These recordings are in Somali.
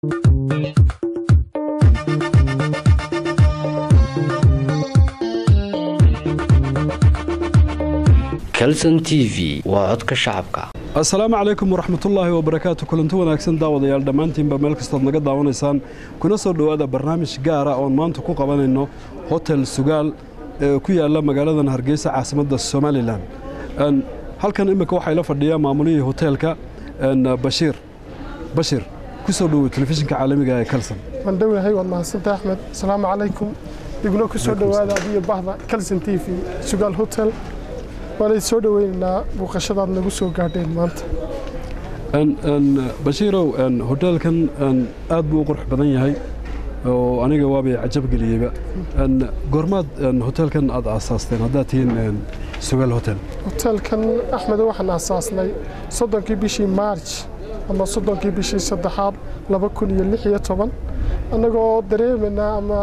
calson t v waa codka shacabka assalaamu calaykum waraxmatullaahi wabarakaatu kulanti wanaagsan daawadayaal dhammaantiinba meel kastood naga daawanaysaan kuna soo dhowaada barnaamij gaara oon maanta ku qabanayno hotel sugaal ee ku yaala magaaladan hargeysa caasimadda somalilan halkan imminka waxaa ila fadhiya maamulihii hoteelka bashiir bashir ku soo dhowow telefishinka caalamiga ee kalson waan dhowahay waad mahadsantay axmed asalaamu calaykum digno ku soo dhowaada adiyo bahda kalson t v sugaal hotel waanay soo dhoweynaynaa buuqashadaad nagu soo gaadheen maanta bashiirow hoteelkan aad buu u qurux badan yahay oo aniga waabay cajab geliyeyba goormaad hoteelkan aad aasaasteen haddaad tihiin sugaal hotel hoteelkan axmed waxaan aasaasnay soddonkii bishii maarj ama soddonkii bishii saddexaad laba kun iyo lix iyo toban annagoo dareemaynaa ama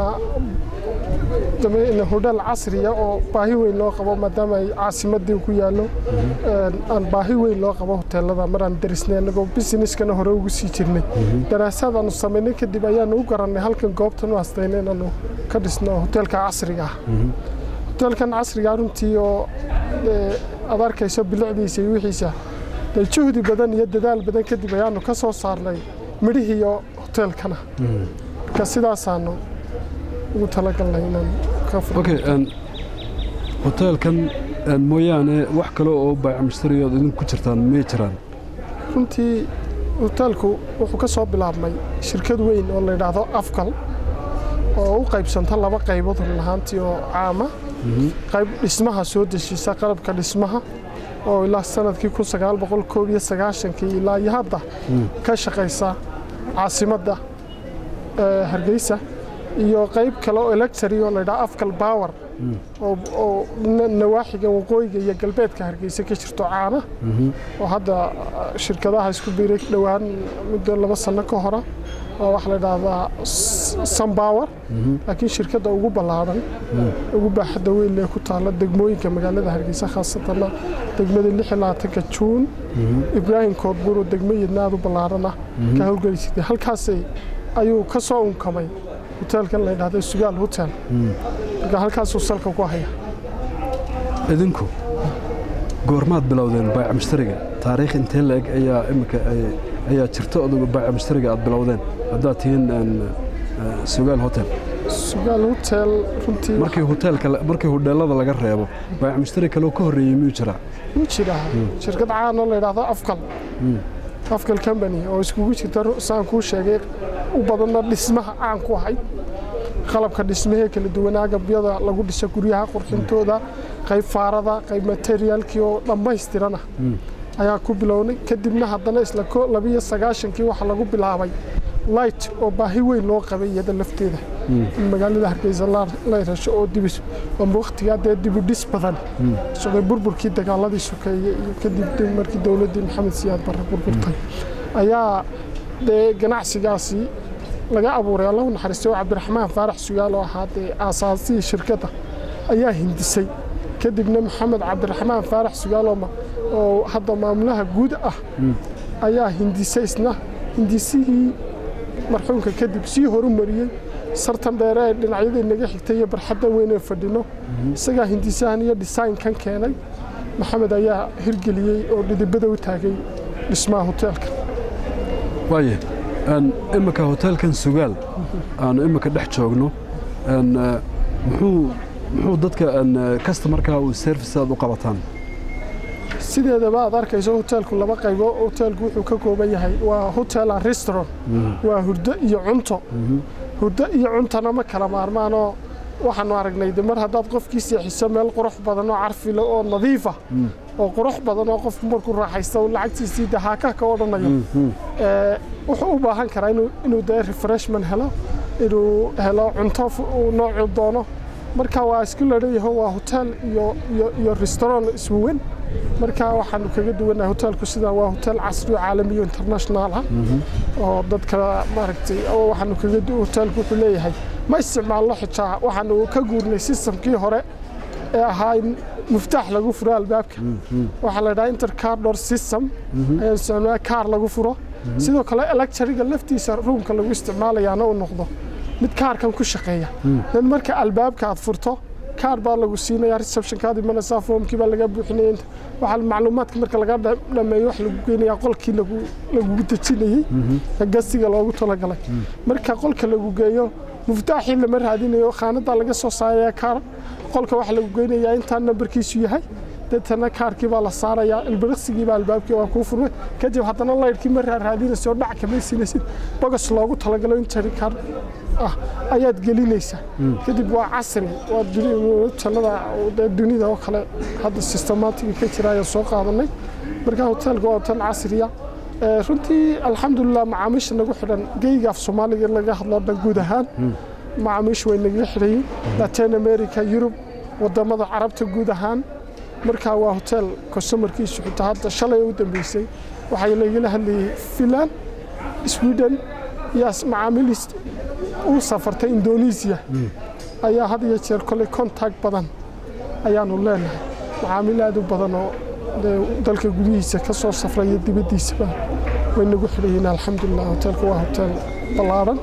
hodheel casriya oo baahi weyn loo qabo maadaama ay caasimadii ku yaallo aan baahi weyn loo qabo hoteelada maraan darisnay annagoo busineskana hore ugu sii jirnay daraasaad aanu samaynay kadib ayaanu u garannay halkan goobtan u hastayna inaanu ka dhisno hoteelka casriga ah hoteelkan casriga runtii oo aad arkayso bilicdiisa iyo wixiisa dee juhdi badan iyo dadaal badan kadib ayaanu ka soo saarnay midhihiiyo hoteelkana marka sidaasaanu ugu talagalnay inaan okay hoteelkan mooyaane wax kale oo baaycamishtariood idinku ku jirtaan miyay jiraan runtii hoteelku wuxuu ka soo bilaabmay shirkad weyn oo la yidhaahdo afgal oo u qaybsanta laba qaybood run ahaantii oo caama qayb dhismaha soo dejisa qalabka dhismaha oo ilaa sanadkii kun sagaal boqol koob iyo sagaashankii ilaa iyo hadda ka shaqaysa caasimadda hargeysa iyo qayb kale oo electry oo laydhaha afgal power oo nawaaxiga waqooyiga iyo galbeedka hargeysa ka jirto caana oo hadda shirkadaha isku biiray dhowaan muddo laba sanno ka hora oo waxaa la yidhaahdaa sunpower laakiin shirkadda ugu ballaadhan ugu baaxadda weyn lee ku taalla degmooyinka magaalada hargeysa khaasatanna degmada lix iyo labaatanka juun ibraahim koodbuur oo degmayadna aad u ballaadhan ah ka howlgelisatay halkaasay ayuu ka soo unkamay hoteelkan la yidhahdo sugaal hotel marka halkaasuu salka ku haya idinku goormaad bilowdeen baayac mushtariga taariikh intee la-eg ayaa imika ayaa jirta odaga baayac mushtariga aad bilowdeen haddaad tihiin sugaal hotel sugaal hotel runtii markii hoteelka markii hodheelada laga reebo baayac mushtari kaloo ka horreeyey miyuu jiraa wuu jiraa shirkad caan oo la yidhaahdo afgal afgal company oo iskugu jirta saan kuu sheegay u badanna dhismaha caan ku ahayd qalabka dhismahee kala duwan agabyada lagu dhisa guryaha qurxintooda qayb faarada qayb materiaalkii oo dhammaystirana ayaa ku bilownay kadibna haddana isla labiyo sagaashankii waxaa lagu bilaabay light oo baahi weyn loo qabay iyada lafteeda in magaalada hargeysa la rasho oo dibis amba wakhtigaa dee dibudhis badan socday burburkii dagaaladii sokeeye iyo kadib markii dowladdii maxamed siyaad barre burburtay ayaa dee ganacsigaasi laga abuuray allahu naxariistay oo cabdiraxmaan faarax sugaal oo ahaa dee aasaasihii shirkadda ayaa hindisay kadibna maxamed cabdiraxmaan faarax sugaal oo hadda maamulaha guud ah ayaa hindisay isna hindisihii marxuumka kadib sii horumariyey sartan dheere ee dhinacyadii naga xigtay iyo barxadda weyn ee fadhino isagaa hindisahan iyo dhisaynkan keenay maxamed ayaa hirgeliyey oo dhidibada u taagay dhismaha hoteelka waaye imminka hoteelkan sugaal aanu imminka dhex joogno muxuu dadka kastamarkaa uu service aad u qabataan sideedaba aad arkayso hoteelku laba qaybo hoteelku wuxuu ka kooban yahay waa hotel and restaurant waa hurdo iyo cunto hurdo iyo cuntona ma kala maarmaanoo waxaanu aragnay de mar haddaad qofkii seexiso meel qurux badan oo carfile oo nadiifa oo qurux badan oo qofku markuu raaxaysta lacagtiisii de haaka ka odhanayo wuxuu u baahan karaa inuu dee refreshment helo inuu helo cunto noocuu doono marka waa isku ladhayaho waa hotel iyo restaurant iswawen marka waxaanu kaga duwannahay hoteelku sidaa waa hotel casri oo caalamiyo international ah oo dadka maaragtay waxaanu kaga hoteelku wuxuu leeyahay ma isticmaalno xitaa waxaanu ka guurnay systemkii hore ee ahaa in muftaax lagu furo albaabka waxaa la dhahaa intercar door system ayaan isticmaalnaa kaar lagu furo sidoo kale electriga laftiisa ruumka lagu isticmaalayaana uu noqdo mid kaarkan ku shaqeeya dan marka albaabka aad furto kaar baa lagu siinaya receptionkaad imanaysaa foomkii baa laga buuxinaya inta waxaa macluumaadka marka laga dha- dhameeyo wax lagu geynayaa qolkii lagu lagugu dejinayey ee gastiga loogu talagalay marka qolka lagu geeyo muftaaxii lama raadinayo khaanadaa laga soo saaraya kaar qolka waxaa lagu geynayaa intaa nambarkiisu yahay deetana kaarkii baa la saarayaa ilbiriqsigii baa albaabkii waa kuu furmay kadib haddana laydhkii ma raaraadinaysa oo dhac kama siinaysid bogos loogu talagalo in jari kaar ah ayaad gelinaysaa kadib waa casri waa duni- talada dee dunida oo kale hadda systematiga ka jira ayaan soo qaadanay marka hoteelka waa hotel casriya Ee, runtii alxamdulilah macaamiisha nagu xidhan geyga af soomaaliga in laga hadlo dhan guud ahaan macaamiisha way nagaga xidhayiin latin america yurub wadamada carabta guud ahaan marka waa hotel customarkiisu xitaa hadda shalay u dambeysay waxaa lagala hadlayay finland sweden iyo as- macaamiil u safartay indonesia ayaa had iyo jeer koley contact badan ayaanu leenahay macaamiil aad u badan oo dee dalka gudihiisa ka soo safraya dibaddiisaba way nagu xidhayiin alxamdulilah hoteelka waa hotel ballaaran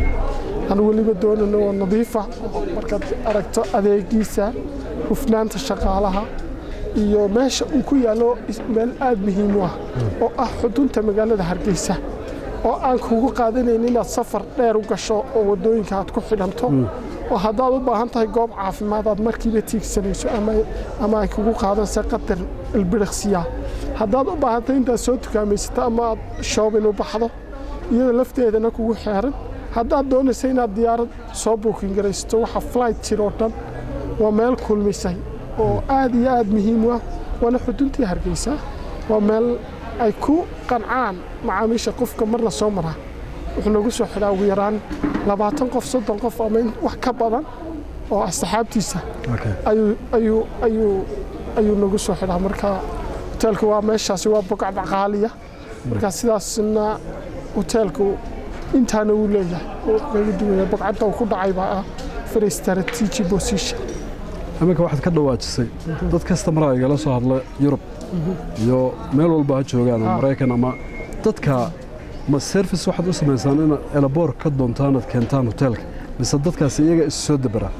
aan weliba doonano oo nadiifa markaad aragto adeegiisa hufnaanta shaqaalaha iyo meesha uu ku yaallo is- meel aad muhiim u ah oo ah xudunta magaalada hargeysa oo aan kugu qaadanayn inaad safar dheer u gasho oo waddooyinka aad ku xidhanto oo haddaad u baahan tahay goob caafimaad aad markiiba tiigsanayso ama ama ay kugu qaadanse qadar ilbiriqsiya haddaad u baahan tahay intaad soo tukaamaysato ama aad shoobin u baxdo iyada lafteedana kugu xeeran haddaad doonaysa inaad diyaarad soo buukin garaysato waxa flight jir oo dhan waa meel kulmisay oo aad iyo aad muhiim u ah waana xuduntii hargeysa waa meel ay ku qancaan macaamiisha qofka marna soo maraa wuxuu nagu soo xidhaa ugu yaraan labaatan qof soddon qof ama in wax ka badan oo asxaabtiisa Okay. ayuu ayuu ayuu ayuu nagu soo xidhaa marka hoteelka waa meeshaasi waa bogcad qaaliya marka sidaasna hoteelku intaana uu leeyahay oo kaga duwaya bogcadda uu ku dhacay baa ah very strategy position iminka waxaad ka dhawaajisay dad kasta maraa igala soo hadla yurub iyo meel walba ha joogaan oo Ah. maraykan ama dadka ma service waxaad u samaysaan in elaboor ka doontaan aad keentaan hoteelka mise dadkaasi iyaga isu soo deberaa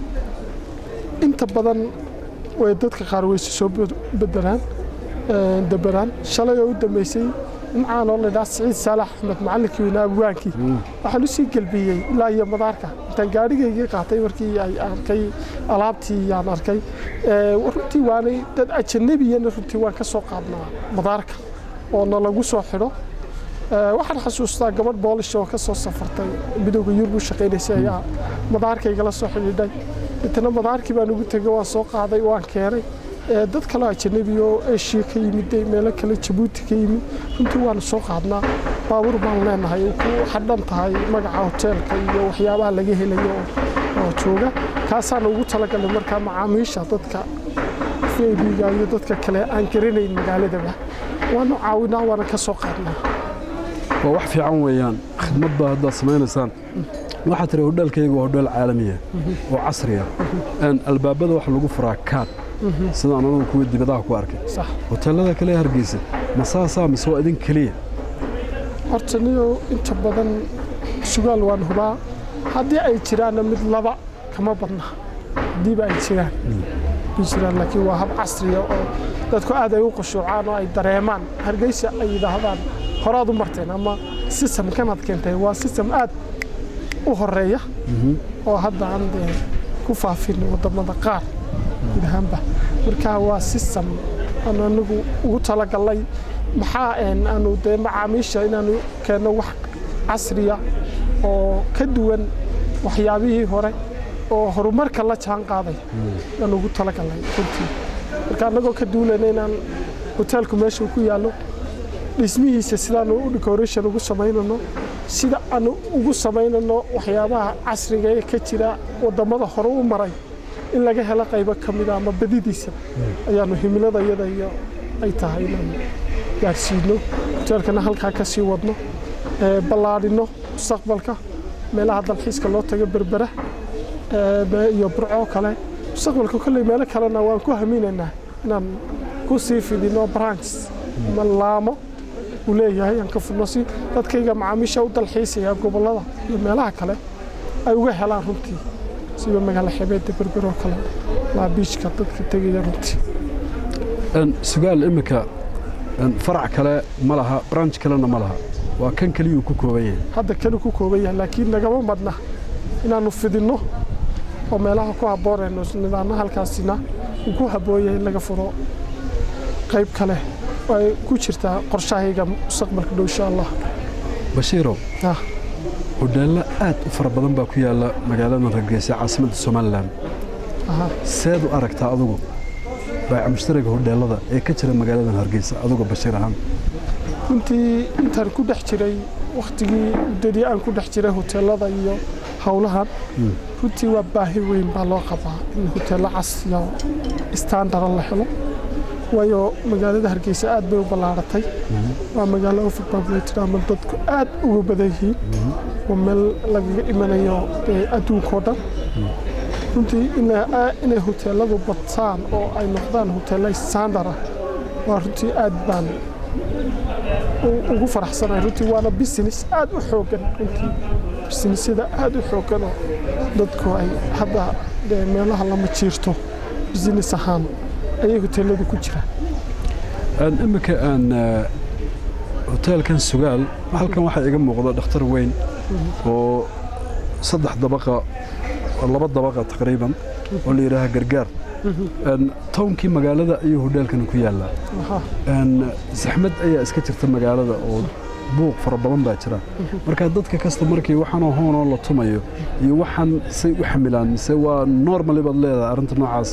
inta badan way dadka qaar weyse soo bed- bedelaan ee, deberaan shalay oo u dambeysay nimcaan oo laydhaa siciid saalax axmed macallinkii weynaa abwaankii waxaan usii gelbiyey ilaa iyo madaarka intaan gaadhigaygii qaatay markii ay arkay alaabtii yaan arkay Ee, runtii waanay dad ajanabiyana runtii waan ka soo qaadnaa madaarka oo na lagu soo xidho Ee, waxaan xasuustaa gabadh boolish oo ka soo safartay midowga yurub u shaqaynaysay ayaa madaarkaygala soo xidhiidhay intana madaarkii baan ugu tegay waan soo qaaday waan keenay Ee, dad kale ajanabi oo eshiya ka yimid ee meelo kale jabuuti ka yimid runtii waanu soo qaadnaa baabuur baan leenahay oo ku xadhan tahay magaca hoteelka iyo waxyaabaha laga helayo oo- oo jooga kaasaan ugu talagalay markaa macaamiisha dadka fbiga iyo dadka kale aan garanayn magaaladaba waanu caawinaa waana ka soo qaadnaa waa wax fiican weeyaan khidmad baa haddaad samaynaysaan waxaad tiri hodheelkayga waa hodheel caalamiya oo casriya Een, albaabada waxa lagu furaa kaad sidaan anagu kuwii dibadaha ku arkay sax hoteellada kale ee hargeysa ma saasaa mise waa idin keliya horta niyo inta badan sugaal waan hubaa haddii ay jiraanna mid laba kama badna haddiiba ay jiraan bay jiraan laakiin waa hab casriya oo dadku aad ay u qushuucaan oo ay dareemaan hargeysa ay yidhaahdaan horaad u marteen ama sistamkanaad keentay waa sistem aad u horeeya oo hadda aan dee ku faafin wadamada qaar guud ahaanba marka waa sistem aanu anagu ugu talagalnay maxaa een aanu dee macaamiisha inaanu keenno wax casriya oo ka duwan waxyaabihii hore oo horumarka la jaan qaaday aan ugu talagalnay runtii marka annagoo ka duulayna inaan hoteelku meesha uu ku yaallo dhismihiisa sidaanu u decoration ugu samaynano sida aanu ugu samaynano waxyaabaha casriga ee ka jira wadamada hore u maray in laga helo qaybo ka mida ama badidiisa ayaanu himilada iyada iyo ay tahay inaanu gaarsiino hoteelkana halkaa ka sii wadno ee ballaadhino mustaqbalka meelaha dalxiiska loo tago berbera ee, be- iyo burco kale mustaqbalka kolley meelo kalena waan ku haminaynaa inaan ku sii fidino branches ama laamo uu leeyahay aan ka furno si dadkayga macaamiisha u dalxiisaya gobollada iyo meelaha kale ay uga helaan runtii sida magaalo xebeedda berberoo kale laabiijka dadka tegaya runtii sugaal iminka farac kale ma laha branch kalena ma laha waa kan keliyuu ku kooban yahay hadda kanu ku kooban yahay laakiin nagama madna inaannu fidinno oo meelaha ku habboonayno nidaamna halkaasina uu ku habboon yahay in laga furo qayb kale oo ay ku jirtaa qorshahayga mustaqbalka dhow insha allah bashiirow ah hodheello aad u fara badan baa ku yaalla magaalada hargeysa caasimadda somalilan aha seed u aragtaa adugu baaca mushtariga hodheellada ee ka jira magaaladan hargeysa adugu bashiir ahaan runtii intaan ku dhex jiray wakhtigii muddadii aan ku dhex jiray hoteellada iyo howlahan runtii waa baahi weyn baa loo qabaa in hoteello casriya oo istaandara la helo waayo magaalada hargeysa aad bay u ballaaratay waa magaalo overpopulated ama dadku aad ugu badan yihiin waa meel lagaga imanayo ee adduunkao dhan runtii ina- inay hoteelladu badsaan oo ay noqdaan hoteello standard ah waa runtii aad baan u- ugu faraxsanahay runtii waana business aad u xooggan runtii businessyada aad u xooggan oo dadku ay hadda dee meelaha lama jiirto business ahaan ayay hoteelladu ku jiraan Aan iminka aan eh, hoteelkan sugaal halkan waxaa iga muuqda dhakhtar weyn oo saddex dabaqa oo laba dabaqa taqriiban oo la yidhaaha gargaar Een, townkii magaalada ayuu hodheelkan ku yaallaa Aha. Een, saxmad ayaa iska jirta magaalada oo buuq fara badan baa jira marka dadka kasta markii waxaanoo hoonoo la tumayo iyo waxaan say u xamilaan mise waa normally baad leedahay arrinta noocaas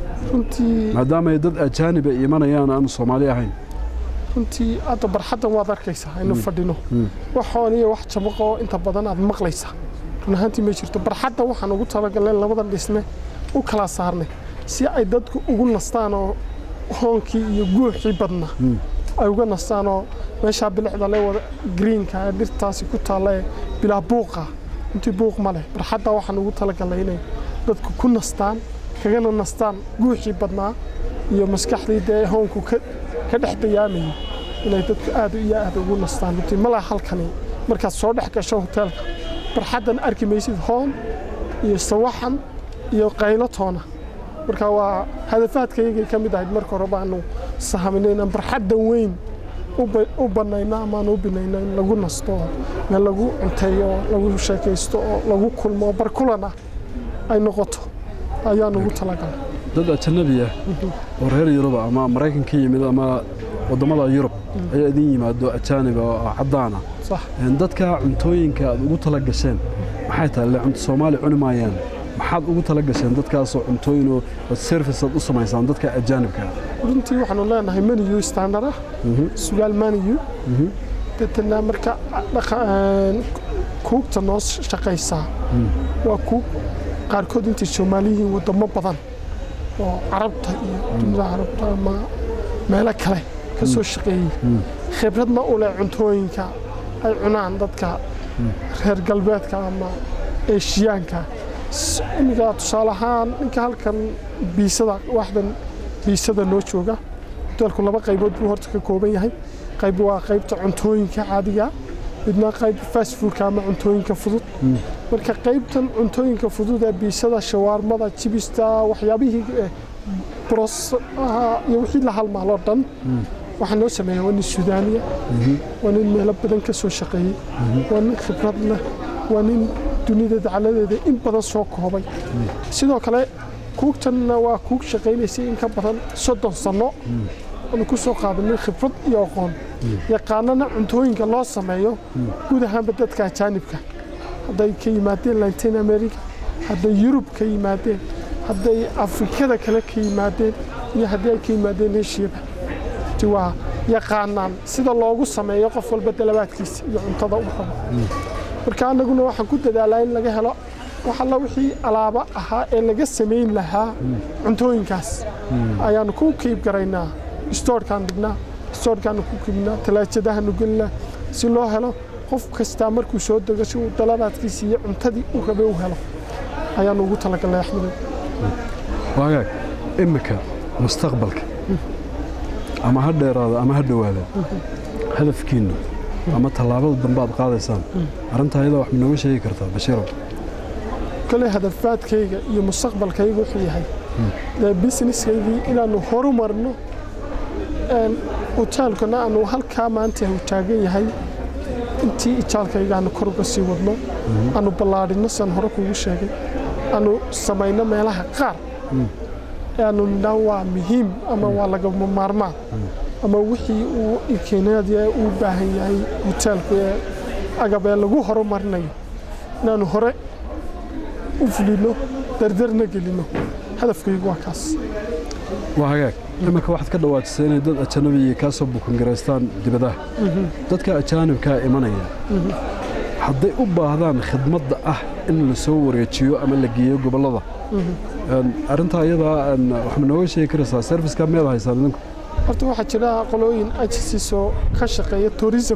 runtii maadaama ay dad ajaanib ay imanayaan aan soomaali ahayn runtii hadda barxaddan waad arkaysaa aynu fadhino waxoon iyo wax jabaqo oo inta badan aad maqlaysaa run ahaantii ma jirto barxadda waxaan ugu talagalnay labadan dhisme u kala saarnay si ay dadku ugu nastaan oo hoonkii iyo guuxii badna ay uga nastaan oo meeshaa bilicda le wada greenka ee dhirtaasi ku taalla ee bilaa buuqa runtii buuq ma leh barxadda waxaan ugu talagalnay inay dadku ku nastaan kagana nastaan guuxii badnaa iyo maskaxdii dee hoonku ka ka dhex dayaamayay inay dadku aad iyo aad ugu nastaan runtii ma laha halkani markaad soo dhex gasho hoteelka barxaddan arki maysid hoon iyo sawaxan iyo qaylo toona marka waa hadafaadkaygay ka mid ahayd marka hore baanu sahaminay inaan barxaddan weyn u ba- u bannayno amaanu u binayno in lagu nasto oo meel lagu cunteeyo oo lagu sheekaysto oo lagu kulmo oo barkulan ah ay noqoto ayaan ugu talagalay dad ajanabi ah oo reer yuruba ama maraykan ka yimid ama waddamada yurub ayaa idin yimaado ajaaniba oo caddaan ah sax Een, dadka cuntooyinka aad ugu tala gasheen maxay tahay le cunto soomaali cuni maayaan maxaad ugu tala gasheen dadkaasoo cuntooyin oo oo service aad u samaysaan dadka ajaanibka ah runtii waxaanu leenahay menu standard ah sugaal menu deetana marka dhaqa- een, kuugta noo shaqaysaa waa kuug qaarkood intay soomaali yihiin wadamo badan oo carabta iyo dunida carabta ama meelo kale ka soo shaqeeyey khibradna u leh cuntooyinka ay cunaan dadka reer galbeedka ama eeshiyaanka S- iminka tusaale ahaan ninka halkan biisada waaxdan biisada noo jooga hoteelku laba qaybood buu horta ka kooban yahay qayb waa qaybta cuntooyinka caadiga midna qayb fast foodka ama cuntooyinka fudud marka qaybtan cuntooyinka fudud ee biisada shawaarmada jibista waxyaabihii eh, bros ah, iyo wixii la halmaaloo dhan waxaa noo sameeya waa nin sudaaniya waa nin meelo badan ka soo shaqeeyey waa nin khibrad leh waa nin dunida dacaladeeda in badan soo koobay sidoo kale kuugtanna waa kuug shaqaynaysay in ka badan soddon sanno aanu ku soo qaadanay khibrad iyo aqoon yaqaanana cuntooyinka loo sameeyo guud ahaanba dadka ajaanibka hadday ka yimaadeen latin america hadday yurub ka yimaadeen hadday afrikada kale ka yimaadeen iyo haddii ay ka yimaadeen eshiyaba ti waa yaqaanaan sida loogu sameeyo qof walba dalabaadkiisa iyo cuntada u rabo marka annaguna waxaan ku dadaalaa in laga helo wax alla wixii alaaba ahaa ee laga samayn lahaa cuntooyinkaas ayaanu ku kiib garaynaa stoorkaan dhignaa stoorkaanu ku kiibnaa talaajadahaanu gelinaa si loo helo qof kastaa markuu soo dego si uu dalabaadkiisa iyo cuntadii u rabay u helo ayaanu ugu talagalnay axmedow waagaag iminka mustaqbalka ama ha dheeraada ama ha dhowaada hadafkiinnu ama tallaabada dambe aad qaadaysaan arrintaa ayadaa wax ma nooga sheegi kartaa bashiirow kale hadafaadkayga iyo mustaqbalkayga wuxuu yahay dee businesskaygii inaannu horumarno een, hotaalkana aanu halkaa maanta uu taagan yahay intii ijaalkayga aanu kor uga sii wadno aanu ballaadhino san hore kugu sheegay aanu samayno meelaha qaar ee aanu nidhaan waa muhiim ama waa lagama maarmaan ama wixii uu ikeenaadi uu baahan yahay hotaalku ee agab ee lagu horumarinayo inaanu hore u fulino dardarna gelino hadafkaygu waa kaas waa hagaag iminka waxaad ka dhawaajisay inay dad ajanabiya kaa soo bukangaraystaan dibadaha dadka ajaanibkaa imanaya hadday u baahdaan khidmadda ah in la soo wareejiyo ama la geeyo gobollada Een, arrintaa iyadaa een, wax ma nooga sheegi karaysaa serviceka miyaad haysaan idinku horta waxaa jira qolooyin agencies oo ka shaqeeya tourism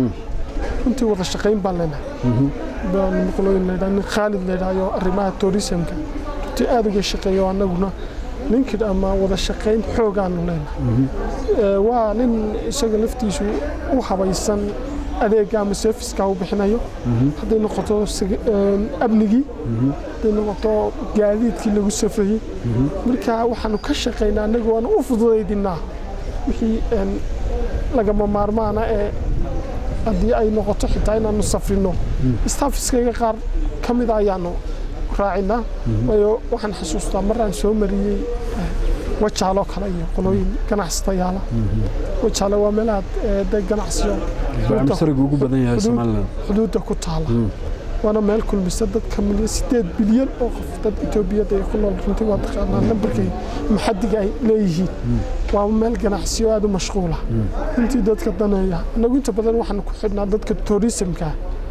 runtii wada shaqayn baan leenahay baan qolooyin leedhaa nin khaalid leedhaayo arrimaha tourismka runtii aad uga shaqeeyo annaguna linkid ama wada shaqayn xoogaanu leenahay Ee, waa nin isaga laftiisu u habaysan adeega ama serviceka u bixinayo hadday noqoto sig- een, amnigii hadday noqoto gaadiidkii lagu safrayey marka waxaanu ka shaqaynaa annagu waanu u fududaydinaa wixii een, lagama maarmaana ee haddii ay noqoto xitaa inaanu safrino staffiskayga qaar ka mida ayaanu raacinaa waayo waxaan xasuustaa maraan soo mariyey eh, wajaaloo kale iyo qolooyin ganacsatayaala wajaale waa meelaha eh, de ganacsiyo masariga ugu badan yahay xuduud- somalilan xuduudda ku taala waana meel kulmisa dad ka milyan sideed bilyan oo qof dad etoobiyada ay ku nool runtii waa taqaanaa nambarkay maxadiga ay leeyihiin waa meel ganacsiyo aad u mashquula runtii dadka daneeya annagu inta badan waxaanu ku xidhnaa dadka tourismka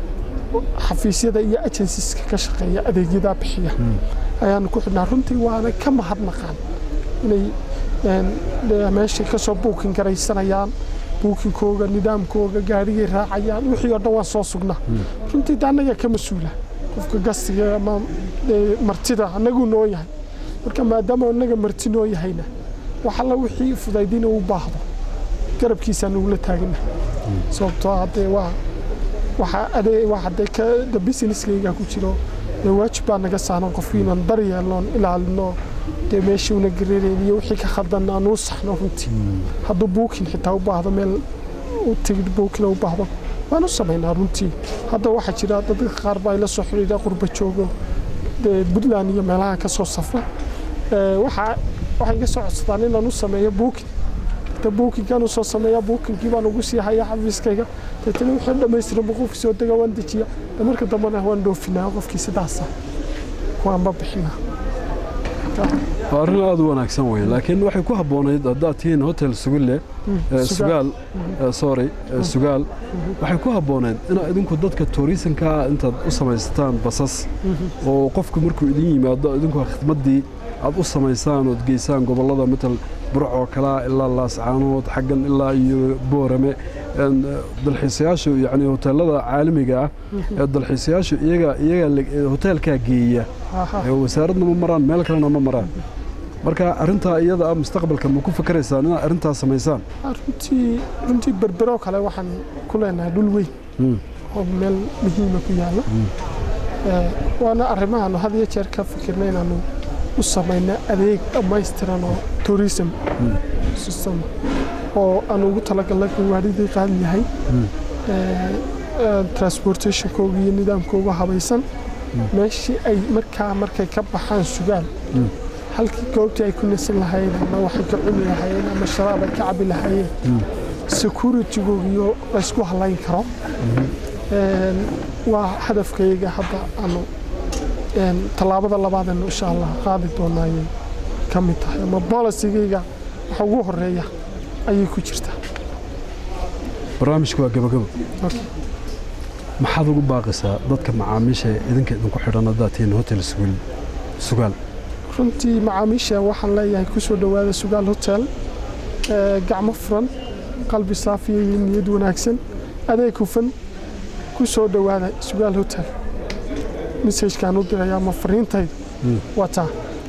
xafiisyada iyo agensiska ka shaqeeya adeegyadaa bixiya ayaanu ku xidhnaa runtii waana ka mahadnaqaan inay een, dee meeshay ka soo buukin garaysanayaan buukinkooga nidaamkooga gaarigay raacayaan wixii oo dhan waan soo sugnaa runtii de annaga ka mas-uula qofka gastiga ama dee martida annagu noo yahay marka maadaama annaga marti noo yahayna wax alla wixii fudaydina u baahdo garabkiisaan ugula taagana sababtoo ah dee waa waxa adee waxa dee ka da businesskayga ku jiro dee waajib baa naga saaran qofkii inaan daryeelnoon ilaalino dee meeshii una gareerayn iyo wixii ka khaldan aan uu saxno runtii hadduu buukin xitaa u baahdo meel u tigidh buukina u baahdo waan u samaynaa runtii hadda waxaa jira dadka qaar baa ila soo xidhiidha qurba joogo dee puntland iyo meelaha ka soo safra Ee, waxaa waxay iga soo codsadaan inaan u sameeyo buukin ta buukinkaan usoo sameeyaa buukinkii baan ugu sii hayaa xafiiskayga deetana wixii dhammaystiran buu qofkii soo dega waan dejiya de marka dambena waan dhoofinaa qofkii sidaasa waanba bixinaa waa arrin aad u wanaagsan wey laakiin waxay ku habboonayd haddaad tihiin hotel sugille eh, sugaal eh, sorry eh, sugaal waxay ku habboonayd inaad idinku dadka tourisanka intaad u samaysataan basas oo qofku markuu idin yimaado idinku khidmaddii aad u samaysaan ood geysaan gobollada matal burcoo kalaa ilaa laascaanood xaggan ilaa iyo boorame een, eh, dalxiisayaashu yacni hoteellada caalamiga ah ee dalxiisayaashu iyaga iyaga la- eh, hoteelkaa geeya ee wasaaradna ma maraan meel kalena ma maraan marka arrintaa iyada ah mustaqbalka ma ku fikiraysaan inaad arrintaas samaysaan runtii runtii berbero kale waxaan ku leenahay dhul weyn oo meel muhiima ku yaalla Ee, waana arrimahaanu had iyo jeer ka fikirna inaanu u samayno adeeg dhammaystiran oo tourism system oo aan ugu talagalnay gawaadhidii qaali yahay Ee, ee, transportationkooga iyo nidaamkooga habaysan meeshii ay markaa markay ka baxaan sugaan halkii goobtii ay ku nasan lahaayeen ama waxay ka cuni lahaayeen ama sharaab ay ka cabi lahaayeen securitygogiyo laysku halayn karo Een, waa hadafkayga hadda aanu een, tallaabada labaadeen insha allah qaadi doonaa ayay ka mid tahay ama boolicygayga waxa ugu horeeya ayay ku jirtaa barnaamijku waa gabagabo Okay. maxaad ugu baaqaysaa dadka macaamiisha ee idinka idinku xidhan haddaad tihiin hotel sugaal sugaal runtii macaamiisha waxaan leeyahay ku soo dhowaada sugaal hotel Ee, gacmo furan qalbi saafiya iyo niyad wanaagsan adeeg hufan ku soo dhowaada sugaal hotel mesajkaan u diraya ama fariintayda wataa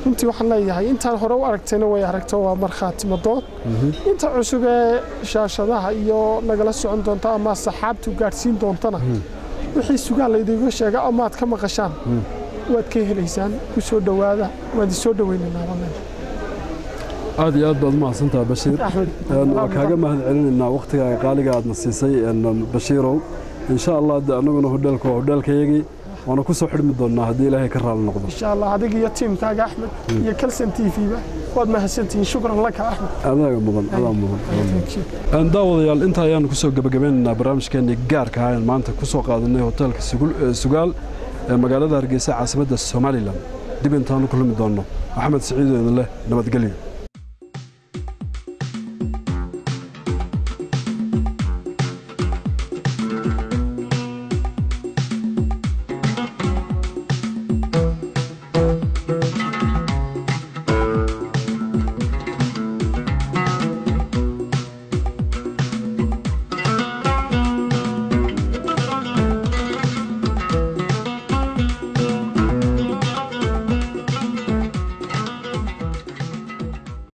runtii waxaan leeyahay intaan hore u aragtayna way aragto waa markhaati madood inta cusub ee shaashadaha iyo nagala socon doonta ama saxaabtu gaadhsiin doontana wixii sugaal laydiga sheega amaad ka maqashaan waad ka helaysaan ku soo dhowaada waan idin soo dhoweynaynaa wallahi aad iyo aad baad umahadsantaha bashiir axmed waa kaaga mahad celinaynaa wakhtiga qaaliga aadna siisay bashiirow insha allah de annaguna hodheelka waa hodheelkayagii waana ku soo xidhmi doonnaa haddii ilaahay ka raali noqdo insha allah adiga iyo tiimkaaga axmed iyo kalsan t v-ba waad mahadsantihiin shukran laka axmed adaaga mudan adaa mudan Thank you. Een, daawadayaal inta ayaanu ku soo gebagabeynaynaa barnaamijkeenii gaarka ah aan maanta ku soo qaadanay hoteelka Sugul- ee sugaal ee magaalada hargeysa caasimadda somalilan dib intaanu kulmi doonno maxamed siciid oo idin leh nabadgelyo